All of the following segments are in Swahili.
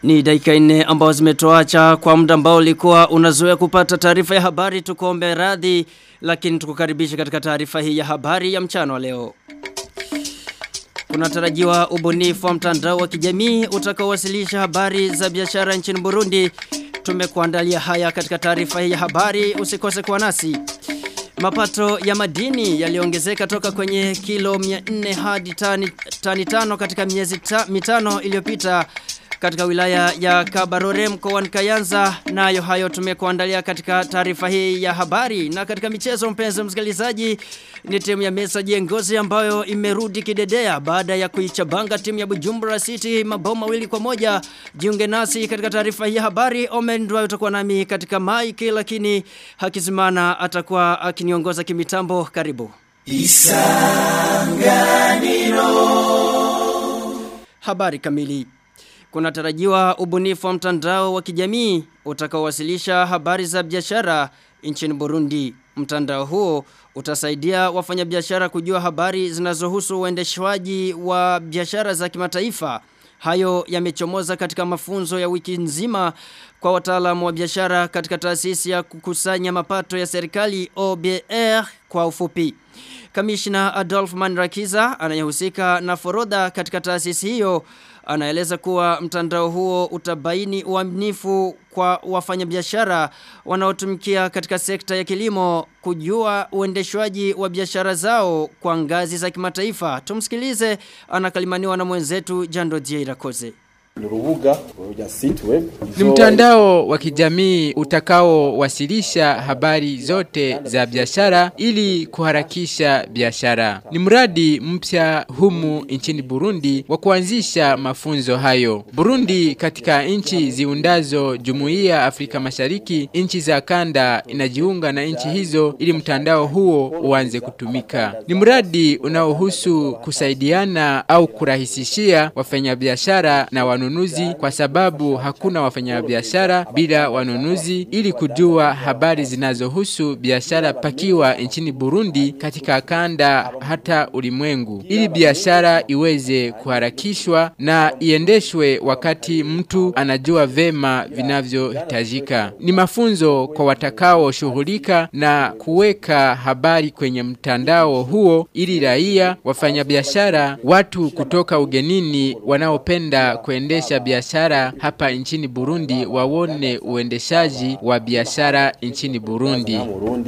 Ni dakika nne ambao zimetoacha kwa muda ambao ulikuwa unazoea kupata taarifa ya habari tukuombe radhi lakini tukukaribisha katika taarifa hii ya habari ya mchana wa leo. Kunatarajiwa ubunifu wa mtandao wa kijamii utakaowasilisha habari za biashara nchini Burundi. Tumekuandalia haya katika taarifa hii ya habari usikose kuwa nasi. Mapato ya madini yaliongezeka toka kwenye kilo 400 hadi tani, tani tano katika miezi ta, mitano iliyopita katika wilaya ya Kabarore mkoani Kayanza nayo hayo tumekuandalia katika taarifa hii ya habari na katika michezo mpenzi msikilizaji ni timu ya Mesa Jengozi ambayo imerudi kidedea baada ya kuichabanga timu ya Bujumbura City mabao mawili kwa moja jiunge nasi katika taarifa hii ya habari Omendwa utakuwa nami katika maiki lakini Hakizimana atakuwa akiniongoza kimitambo karibu Isanganiro Habari kamili Kunatarajiwa ubunifu wa mtandao wa kijamii utakaowasilisha habari za biashara nchini Burundi. Mtandao huo utasaidia wafanyabiashara kujua habari zinazohusu uendeshwaji wa biashara za kimataifa. Hayo yamechomoza katika mafunzo ya wiki nzima kwa wataalamu wa biashara katika taasisi ya kukusanya mapato ya serikali OBR kwa ufupi. Kamishna Adolf Manrakiza anayehusika na forodha katika taasisi hiyo anaeleza kuwa mtandao huo utabaini uaminifu kwa wafanyabiashara wanaotumikia katika sekta ya kilimo kujua uendeshwaji wa biashara zao kwa ngazi za kimataifa. Tumsikilize anakalimaniwa na mwenzetu Jando Irakoze. Ni mtandao wa kijamii utakaowasilisha habari zote za biashara ili kuharakisha biashara. Ni mradi mpya humu nchini Burundi wa kuanzisha mafunzo hayo. Burundi katika nchi ziundazo Jumuiya Afrika Mashariki, nchi za kanda inajiunga na nchi hizo ili mtandao huo uanze kutumika. Ni mradi unaohusu kusaidiana au kurahisishia wafanyabiashara na wanunuzi kwa sababu hakuna wafanyabiashara bila wanunuzi ili kujua habari zinazohusu biashara pakiwa nchini Burundi katika kanda hata ulimwengu ili biashara iweze kuharakishwa na iendeshwe wakati mtu anajua vema vinavyohitajika. Ni mafunzo kwa watakao shughulika na kuweka habari kwenye mtandao huo ili raia, wafanyabiashara, watu kutoka ugenini wanaopenda kuendesha biashara hapa nchini Burundi waone uendeshaji wa biashara nchini Burundi.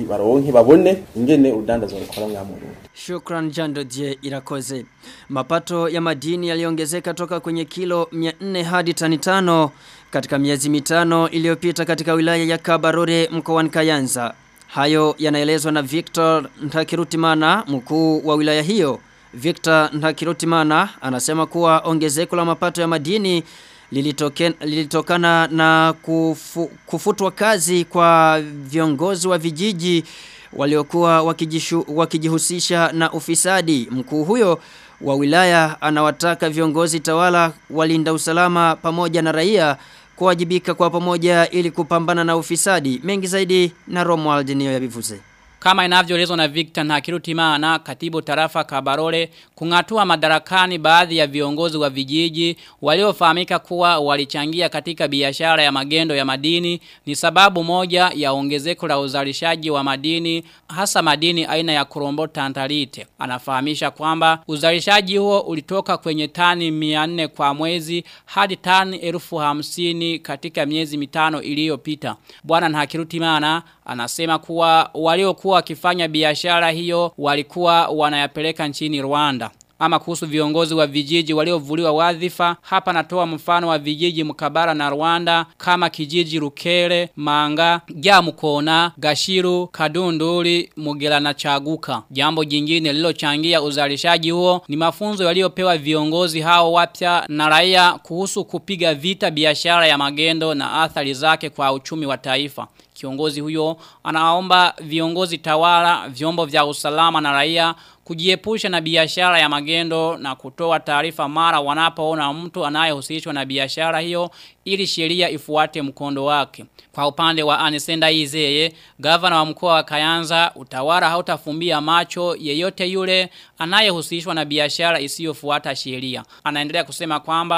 Shukran Jando Die Irakoze. Mapato ya madini yaliongezeka toka kwenye kilo 400 hadi tani tano katika miezi mitano iliyopita katika wilaya ya Kabarore mkoani Kayanza. Hayo yanaelezwa na Victor Ntakirutimana mkuu wa wilaya hiyo. Victor Ntakirutimana anasema kuwa ongezeko la mapato ya madini lilitoken, lilitokana na kufu, kufutwa kazi kwa viongozi wa vijiji waliokuwa wakijishu, wakijihusisha na ufisadi. Mkuu huyo wa wilaya anawataka viongozi tawala walinda usalama pamoja na raia kuwajibika kwa pamoja ili kupambana na ufisadi. Mengi zaidi na Romuald niyo yabivuze. Kama inavyoelezwa na Victor Ntakirutimana, katibu tarafa Kabarole, kungatua madarakani baadhi ya viongozi wa vijiji waliofahamika kuwa walichangia katika biashara ya magendo ya madini ni sababu moja ya ongezeko la uzalishaji wa madini hasa madini aina ya kurombo tantalite. Anafahamisha kwamba uzalishaji huo ulitoka kwenye tani 400 kwa mwezi hadi tani elfu hamsini katika miezi mitano iliyopita. Bwana Ntakirutimana anasema kuwa waliokuwa wakifanya biashara hiyo walikuwa wanayapeleka nchini Rwanda. Ama kuhusu viongozi wa vijiji waliovuliwa wadhifa, hapa natoa mfano wa vijiji mkabara na Rwanda kama kijiji Rukere, Manga, Gyamukona, Gashiru, Kadunduri, Mugela na Chaguka. Jambo jingine lilochangia uzalishaji huo ni mafunzo yaliyopewa viongozi hao wapya na raia kuhusu kupiga vita biashara ya magendo na athari zake kwa uchumi wa taifa. Kiongozi huyo anaomba viongozi tawala, vyombo vya usalama na raia kujiepusha na biashara ya magendo na kutoa taarifa mara wanapoona mtu anayehusishwa na biashara hiyo ili sheria ifuate mkondo wake. Kwa upande wa Anisenda Izeye, gavana wa mkoa wa Kayanza, utawala hautafumbia macho yeyote yule anayehusishwa na biashara isiyofuata sheria. Anaendelea kusema kwamba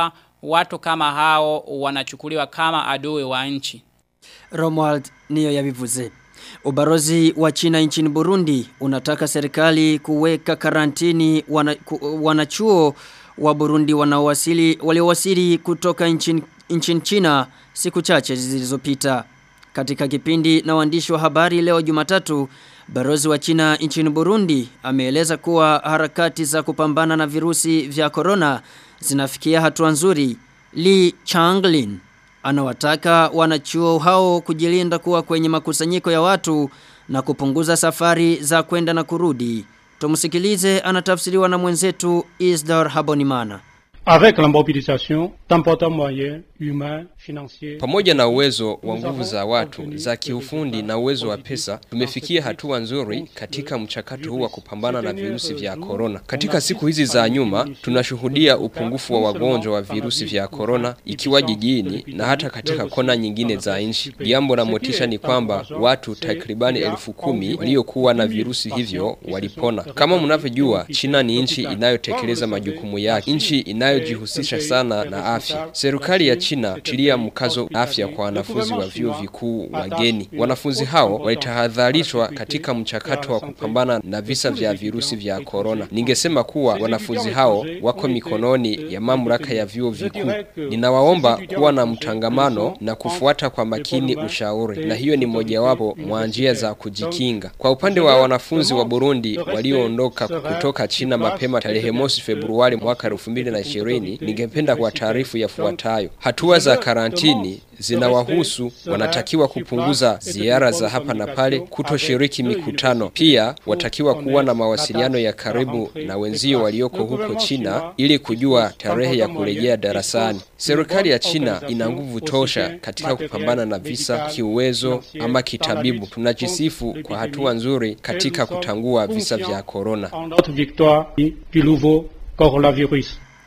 watu kama hao wanachukuliwa kama adui wa nchi. Romuald niyo yabivuze. Ubarozi wa China nchini Burundi unataka serikali kuweka karantini wana, ku, wanachuo wa Burundi wanaowasili waliowasili kutoka nchini, nchini China siku chache zilizopita. Katika kipindi na waandishi wa habari leo Jumatatu, Barozi wa China nchini Burundi ameeleza kuwa harakati za kupambana na virusi vya corona zinafikia hatua nzuri. Li Changlin anawataka wanachuo hao kujilinda kuwa kwenye makusanyiko ya watu na kupunguza safari za kwenda na kurudi. Tumsikilize anatafsiriwa na mwenzetu Isdor Habonimana. avec la mobilisation d'importants moyens humains, financiers. Pamoja na uwezo wa nguvu za watu za kiufundi na uwezo wa pesa, tumefikia hatua nzuri katika mchakato huu wa kupambana na virusi vya korona. Katika siku hizi za nyuma, tunashuhudia upungufu wa wagonjwa wa virusi vya korona ikiwa jijini na hata katika kona nyingine za nchi. Jambo la motisha ni kwamba watu takribani elfu kumi waliokuwa na virusi hivyo walipona. Kama mnavyojua, China ni nchi inayotekeleza majukumu yake, nchi inayojihusisha sana na afya. Serikali ya China tilia mkazo afya kwa wanafunzi wa vyuo vikuu wageni. Wanafunzi hao walitahadharishwa katika mchakato wa kupambana na visa vya virusi vya korona. Ningesema kuwa wanafunzi hao wako mikononi ya mamlaka ya vyuo vikuu. Ninawaomba kuwa na mtangamano na kufuata kwa makini ushauri, na hiyo ni mojawapo mwa njia za kujikinga. Kwa upande wa wanafunzi wa Burundi walioondoka kutoka China mapema tarehe mosi Februari mwaka 2020, ningependa kwa taarifu yafuatayo. Hatua za karantini zinawahusu wanatakiwa kupunguza ziara za hapa na pale, kutoshiriki mikutano. Pia watakiwa kuwa na mawasiliano ya karibu na wenzio walioko huko China ili kujua tarehe ya kurejea darasani. Serikali ya China ina nguvu tosha katika kupambana na visa kiuwezo ama kitabibu. Tunajisifu kwa hatua nzuri katika kutangua visa vya korona. Notre victoire du nouveau coronavirus.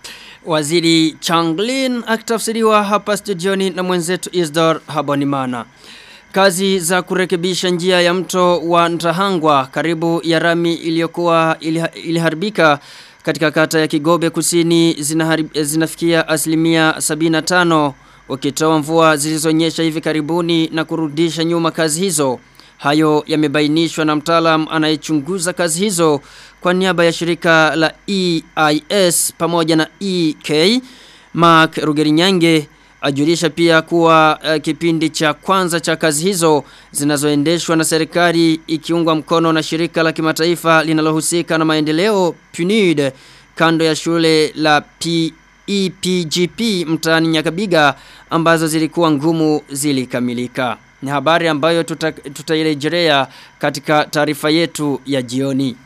Waziri Changlin akitafsiriwa hapa studioni na mwenzetu Isdor Habonimana. Kazi za kurekebisha njia ya mto wa Ntahangwa karibu ya rami iliyokuwa iliharibika katika kata ya Kigobe kusini zinaharib, zinafikia asilimia 75 wakitoa mvua zilizonyesha hivi karibuni na kurudisha nyuma kazi hizo. Hayo yamebainishwa na mtaalam anayechunguza kazi hizo kwa niaba ya shirika la EIS pamoja na EK Mark Rugerinyange ajulisha pia kuwa uh, kipindi cha kwanza cha kazi hizo zinazoendeshwa na serikali ikiungwa mkono na shirika la kimataifa linalohusika na maendeleo PNUD kando ya shule la P EPGP mtaani Nyakabiga ambazo zilikuwa ngumu zilikamilika. Ni habari ambayo tutairejelea tuta katika taarifa yetu ya jioni.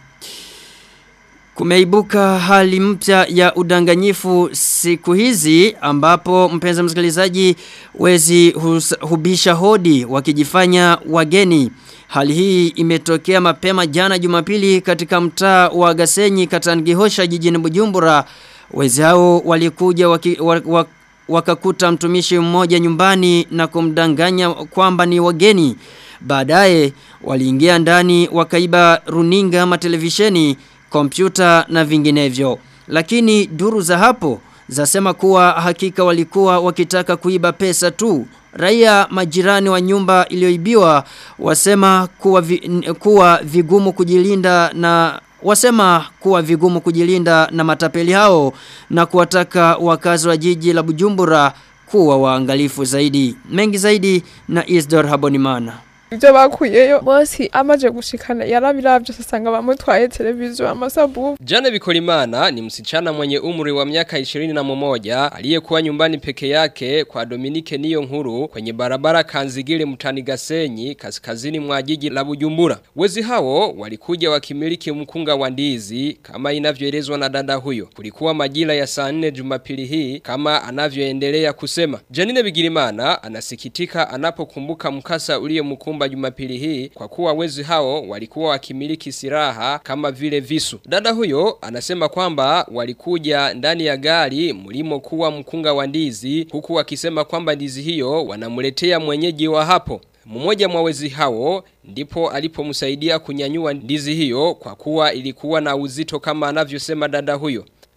Kumeibuka hali mpya ya udanganyifu siku hizi ambapo mpenzi msikilizaji wezi hus, hubisha hodi wakijifanya wageni. Hali hii imetokea mapema jana Jumapili katika mtaa wa Gasenyi Katangihosha jijini Bujumbura. Wezi hao walikuja waki, wak, wak, wakakuta mtumishi mmoja nyumbani na kumdanganya kwamba ni wageni. Baadaye waliingia ndani wakaiba runinga ama televisheni, kompyuta na vinginevyo. Lakini duru za hapo zasema kuwa hakika walikuwa wakitaka kuiba pesa tu. Raia majirani wa nyumba iliyoibiwa wasema kuwa, vi, kuwa vigumu kujilinda na wasema kuwa vigumu kujilinda na matapeli hao na kuwataka wakazi wa jiji la Bujumbura kuwa waangalifu zaidi. Mengi zaidi na Isdor Habonimana. ibyo bakuyeyo bose amaje gushikana yarabiravye asanga bamutwaye televiziyo amasabu Jane Bikolimana ni msichana mwenye umri wa miaka ishirini na mmoja aliyekuwa nyumbani peke yake kwa Dominike Niyo Nkuru kwenye barabara Kanzigile mtani Gasenyi kaskazini mwa jiji la Bujumbura. Wezi hao walikuja wakimiliki mkunga wa ndizi kama inavyoelezwa na dada huyo. Kulikuwa majira ya saa nne Jumapili hii kama anavyoendelea kusema. Janine Bigirimana anasikitika anapokumbuka mkasa uliyemkumba Jumapili hii kwa kuwa wezi hao walikuwa wakimiliki silaha kama vile visu. Dada huyo anasema kwamba walikuja ndani ya gari mlimo kuwa mkunga wa ndizi huku wakisema kwamba ndizi hiyo wanamletea mwenyeji wa hapo. Mmoja mwa wezi hao ndipo alipomsaidia kunyanyua ndizi hiyo kwa kuwa ilikuwa na uzito kama anavyosema dada huyo.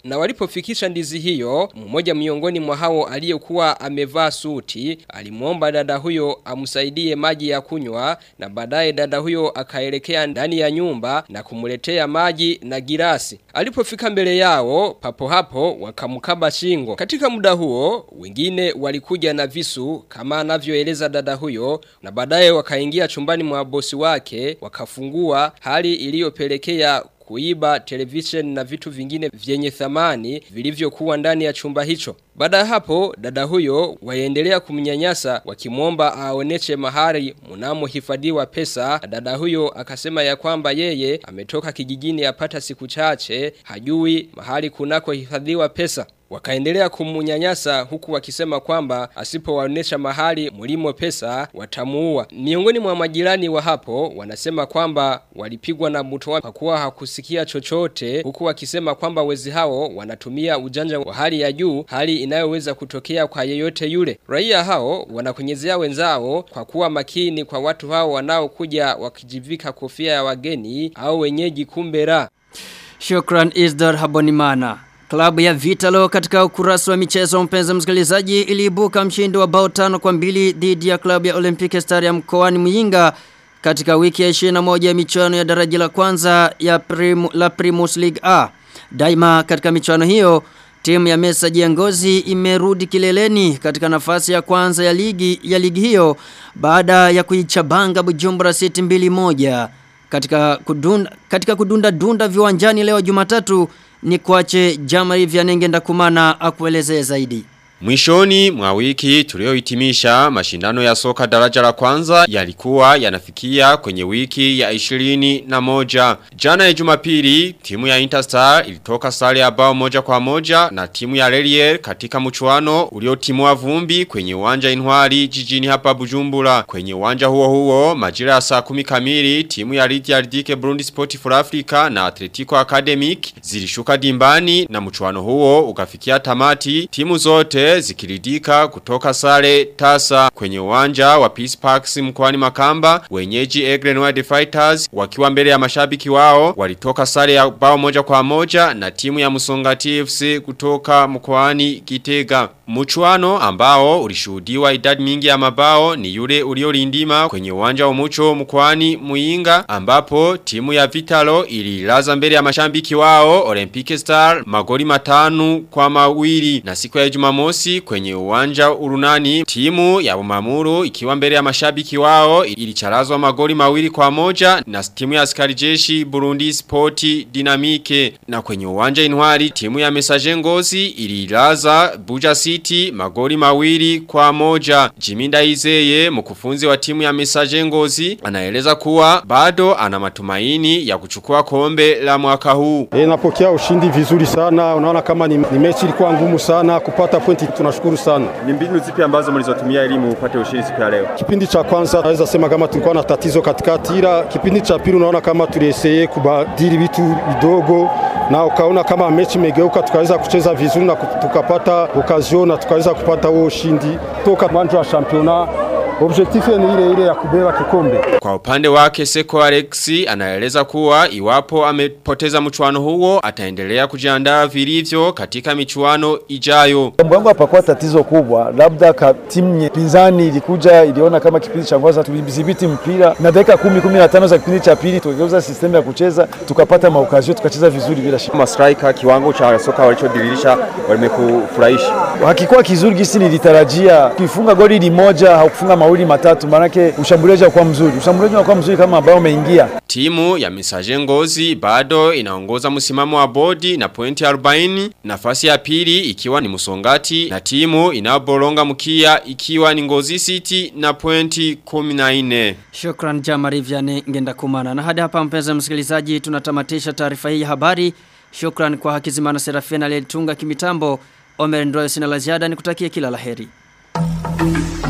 Na walipofikisha ndizi hiyo, mmoja miongoni mwa hao aliyekuwa amevaa suti, alimwomba dada huyo amsaidie maji ya kunywa na baadaye dada huyo akaelekea ndani ya nyumba na kumletea maji na girasi. Alipofika mbele yao, papo hapo wakamkaba shingo. Katika muda huo, wengine walikuja na visu kama anavyoeleza dada huyo na baadaye wakaingia chumbani mwa bosi wake, wakafungua hali iliyopelekea kuiba television na vitu vingine vyenye thamani vilivyokuwa ndani ya chumba hicho. Baada ya hapo dada huyo waendelea kumnyanyasa wakimwomba aoneshe mahari mnamo hifadhiwa pesa. Dada huyo akasema ya kwamba yeye ametoka kijijini apata siku chache hajui mahali kunako hifadhiwa pesa. Wakaendelea kumunyanyasa huku wakisema kwamba asipowaonesha mahali mulimo pesa watamuua. Miongoni mwa majirani wa hapo wanasema kwamba walipigwa na mtoa kwa kuwa hakusikia chochote huku wakisema kwamba wezi hao wanatumia ujanja wa hali ya juu hali inayoweza kutokea kwa yeyote yule. Raia hao wanakunyezea wenzao kwa kuwa makini kwa watu hao wanaokuja wakijivika kofia ya wageni au wenyeji kumbera. Shukran Isdor Habonimana. Klabu ya Vitalo katika ukurasa wa michezo mpenzi msikilizaji iliibuka mshindi wa bao tano kwa mbili dhidi ya klabu ya Olympic Star ya mkoani Muyinga katika wiki ya 21 ya michuano ya daraja la kwanza ya prim, la Primus League A. Daima katika michuano hiyo timu ya Mesa Jiangozi imerudi kileleni katika nafasi ya kwanza ya ligi ya ligi hiyo baada ya kuichabanga Bujumbura City mbili moja katika kudunda katika kudunda dunda viwanjani leo Jumatatu ni kuache Jamari Vyanenge ndakumana akuelezee zaidi. Mwishoni mwa wiki tuliohitimisha mashindano ya soka daraja la kwanza yalikuwa yanafikia kwenye wiki ya 20 na moja. Jana ya jumapili timu ya Interstar ilitoka sare ya bao moja kwa moja na timu ya Lelier katika mchuano uliotimua vumbi kwenye uwanja Inwari jijini hapa Bujumbura. Kwenye uwanja huo huo majira ya saa kumi kamili timu ya Lydia Ridike Burundi Sport for Africa na Atletico Academic zilishuka dimbani na mchuano huo ukafikia tamati timu zote zikiridika kutoka sare tasa kwenye uwanja wa Peace Parks mkoani Makamba wenyeji Egren Wild Fighters wakiwa mbele ya mashabiki wao walitoka sare ya bao moja kwa moja na timu ya Musonga TFC kutoka mkoani Kitega Mchuano ambao ulishuhudiwa idadi mingi ya mabao ni yule uliolindima kwenye uwanja wa Mucho mkoani Muinga ambapo timu ya Vitalo ililaza mbele ya mashambiki wao Olympic Star magoli matanu kwa mawili na siku ya Jumamosi kwenye uwanja urunani timu ya Umamuru ikiwa mbele ya mashabiki wao ilicharazwa magoli mawili kwa moja na timu ya askari jeshi Burundi Sporti Dinamike na kwenye uwanja Inwari timu ya Messager Ngozi ililaza Buja City magoli mawili kwa moja Jiminda Izeye mkufunzi wa timu ya Messager Ngozi anaeleza kuwa bado ana matumaini ya kuchukua kombe la mwaka huu E, napokea ushindi vizuri sana. Unaona kama ni, ni mechi ilikuwa ngumu sana kupata pointi, tunashukuru sana. Ni mbinu zipi ambazo mlizotumia ili upate ushindi siku ya leo? Kipindi cha kwanza naweza sema kama tulikuwa na tatizo katikati, ila kipindi cha pili unaona kama tulieseye kubadili vitu vidogo na ukaona kama mechi imegeuka, tukaweza kucheza vizuri na tukapata okazio na tukaweza kupata huo ushindi toka mwanzo wa championnat. Objectif ni ile ile ya kubeba kikombe. Kwa upande wake Seko Alexi anaeleza kuwa iwapo amepoteza mchuano huo ataendelea kujiandaa vilivyo katika michuano ijayo. Mbwangu hapakuwa tatizo kubwa, labda ka timu pinzani ilikuja iliona kama kipindi cha kwanza tulidhibiti mpira na dakika 10 15 za kipindi cha pili tukageuza sistemu ya kucheza tukapata maukazio tukacheza vizuri bila shida. Kama striker kiwango cha soka walichodiririsha walimekufurahisha. Hakikuwa kizuri gisi nilitarajia. Kifunga goli limoja haukufunga mawili matatu manake ushambuliaji kwa mzuri. Ushambuliaji unakuwa mzuri kama ambao umeingia. Timu ya Misaje Ngozi bado inaongoza msimamo wa bodi na pointi 40, nafasi ya pili ikiwa ni Musongati na timu inayoboronga mkia ikiwa ni Ngozi City na pointi 14. Shukran Jamari Vyane ngenda kumana. Na hadi hapa mpenzi msikilizaji tunatamatisha taarifa hii ya habari. Shukran kwa Hakizimana Serafina aliyetunga kimitambo. Omer Ndoyo sina la ziada nikutakie kila laheri.